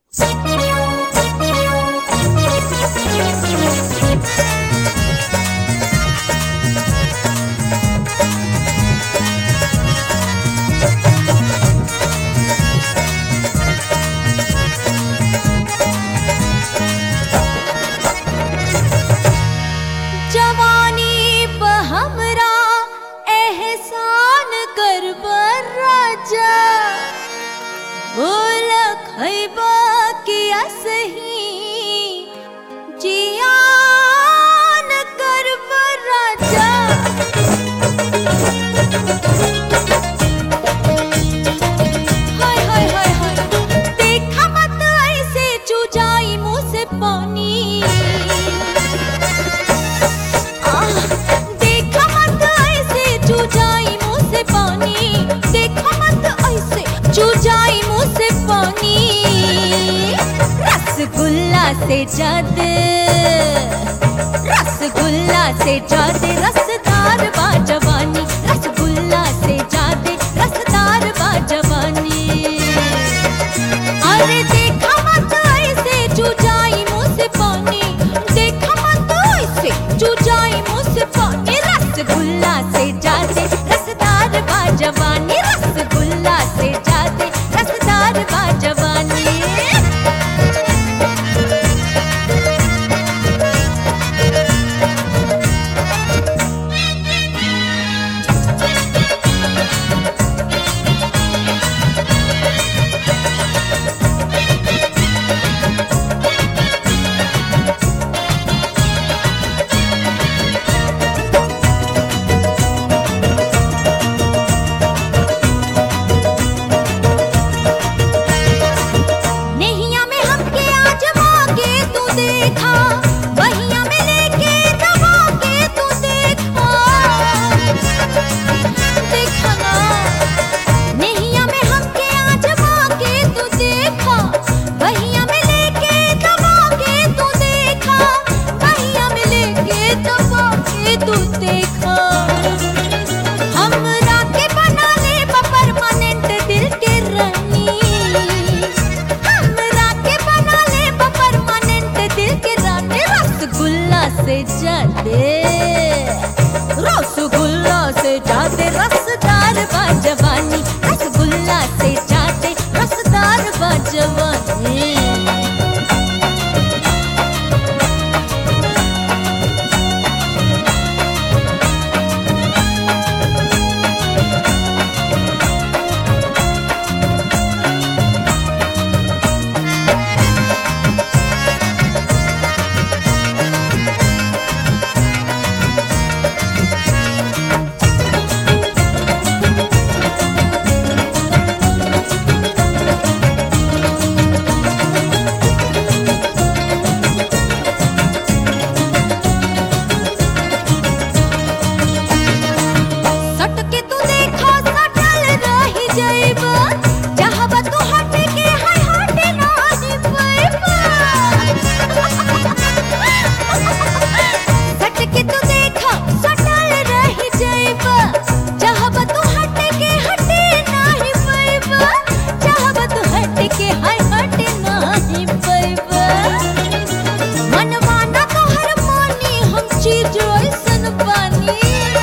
जवानी प हमरा एहसान कर राजा बोल खैबा कि असही जियान कर राजा हाय हाय हाय हाय देखा मत ऐसे चुजाई मुंह से पानी आह, देखा मत ऐसे चुजाई मुंह से पानी देखा मत ऐसे चुजाई मुंह से पानी रसगुल्ला से जादे रसगुल्ला से जादे रसदार बा जवानी रसगुल्ला से जादे रसदार बा जवानी अरे देखा मत ऐसे चुजाई मुंह से पानी देखा मत ऐसे चुजाई मुंह से पानी रसगुल्ला से जाते रसदार बा जवानी रसगुल्ला से जाते रसदार बा जवानी नैया में हमके आजमा के तू देखा बहिया में लेके दबा के तू देखा देखा ना नैया में हमके आजमा के तू देखा बहिया में लेके दबा के तू देखा बहिया में लेके दबा के तू देखा हमरा के बना ले परमानेंट दिल के रानी हमरा के बना ले परमानेंट दिल के रानी रसगुल्ला से जाते रसगुल्ला से जाते रसदार बा जवानी रसगुल्ला से जाते रसदार बा जवानी सट के तू देखा सटल रही जाइबा चाहबा तू हट के हाय हट ना दिबैबा सट के तू देखा सटल रही जाइबा चाहबा तू हट के हट नाही पैबा चाहबा तू हट के हाय हट नाही पैबा मनवाना तोहर मानी हम चीज ऐसन बानी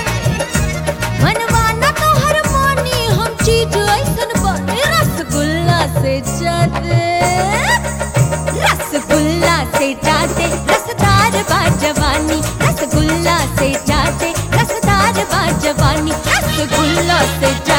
मनवाना तोहर मानी हम चीज ऐसन बानी रसगुल्ला से जाते रसगुल्ला से जाते रसदार बा जवानी रसगुल्ला से जाते रसदार बा जवानी रसगुल्ला से जाते